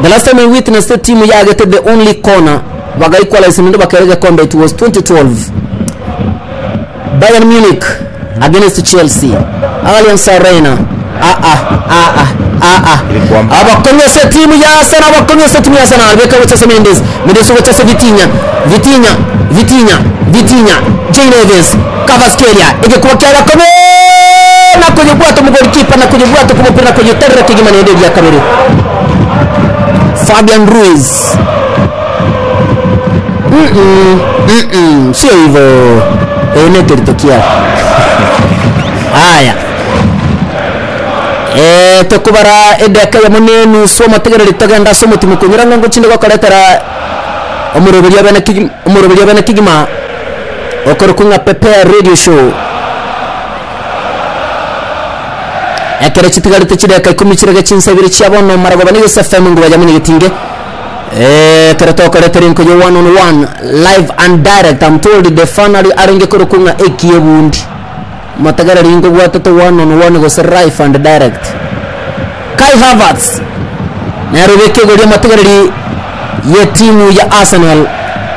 the last time i witnessed timu yagete the only corner baga equalize nindo bakerege kombe it was 2012 bayern munich against chelsea allianz arena ah ah ah ah ah ah Ilikuwa mbaya. abakonyese timu ya arsenal abakonyese timu ya arsenal beka wotese mendes mendes wotese vitinha vitinha vitinha vitinha jay neves cavaskelia igikuba kya gakome na kwenye bwato mugolikipa na kwenye bwato kumupira na kwenye terra kigimanende ya kabiri Fabian Ruiz Mm-mm, mm-mm, sio hivyo United tokia haya Eh, tokubara edeka ya munenu so mategereri tagenda so mutima kunyura ngo chinde gokoretera omuroberi abana kigima omuroberi abana kigima okoro kunga pepe radio show ekere chitigarite chideka ikumi chirege chinsabiri chiabono maragoba ni fm ngo bajamuni gitinge eh kare tokoretera inko yo one on one live and direct i'm told the finally arenge koro kunga ekie bundi matagarari ingo gwatete one on one gose live and direct kai havertz narobeke goria matagarari ya timu ya arsenal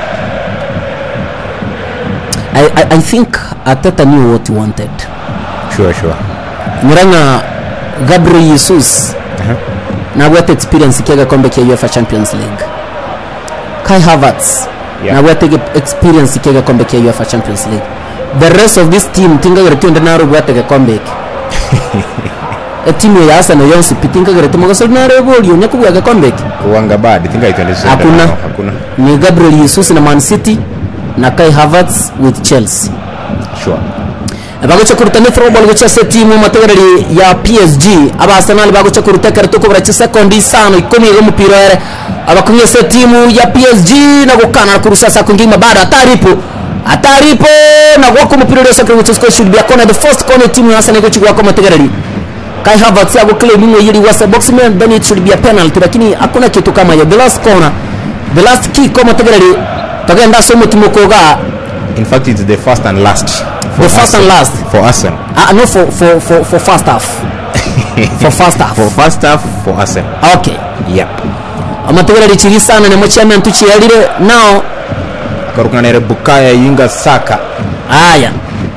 I, I, I think Ateta knew what he wanted. sure sure Muranga Gabriel Jesus nabwo ate experience kiaga kombe kia UEFA Champions League. Kai Havertz Yeah. nabwo ate experience kiaga kombe kia UEFA Champions League. The rest of this team tinga gare tuende naro bwate ke kombe iki. e timu ya Arsenal yonsi pitinga gare tumo gasol naro bolio nyaku bwa ke kombe iki. kuwanga bad I think I can understand Hakuna. now. hakuna Ni Gabriel Jesus na Man City na Kai Havertz with Chelsea. sure bagocha kuruta ni throw ball gocha se timu mategereri ya PSG aba Arsenal bagocha kuruta karto ko bracha sekondi sano ikumi go mupira ere abakunye se timu ya PSG na gukana na kurusa sa kungima bado ataripo ataripo na gwako mupira ule sakre which is called should be a corner the first corner timu ya Arsenal gochukua kwa mategereri Kai Havertz ago claim mwe yili wasa box man then it should be a penalty lakini hakuna kitu kama hiyo the last corner the last kick kwa mategereri tagenda somo timu koga in fact it's the first and last for The first and Arsenal. last. for Arsenal Ah, no, for for for for first half. for first half. for first half for Arsenal Okay. yep Amategera rikiri sana nemo chairman tuchiyalire now. karukanere bukaya yinga saka Haya.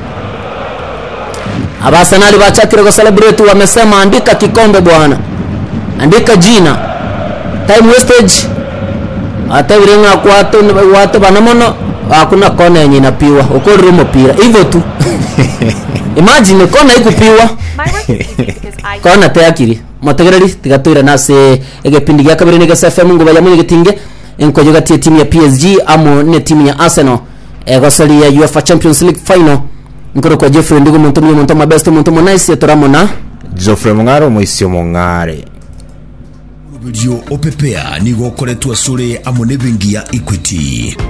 Abasenali bachakire kwa celebrate wamesema andika kikombe bwana. Andika jina. Time wastage. Hata virenga kwa watu watu banamono hakuna kona yenye inapiwa. Ukori umupira. Hivyo tu. Imagine kona ikupiwa. My work is easy because I kona teakiri mategereri tigatwira nase egepindi gya kabiri nigase fm ngo bayamunye gitinge enkojo gatie timu ya PSG amo ne timu ya Arsenal egosali ya UEFA Champions League final nkoro kwa Jeffrey ndigo muntu mwe muntu mabest muntu monaice turamona Geoffrey Mungaro muisio Mungare rũbĩrio ũpepea nĩgo ũkoretwo acũrĩ amwe nĩ bengi ya equity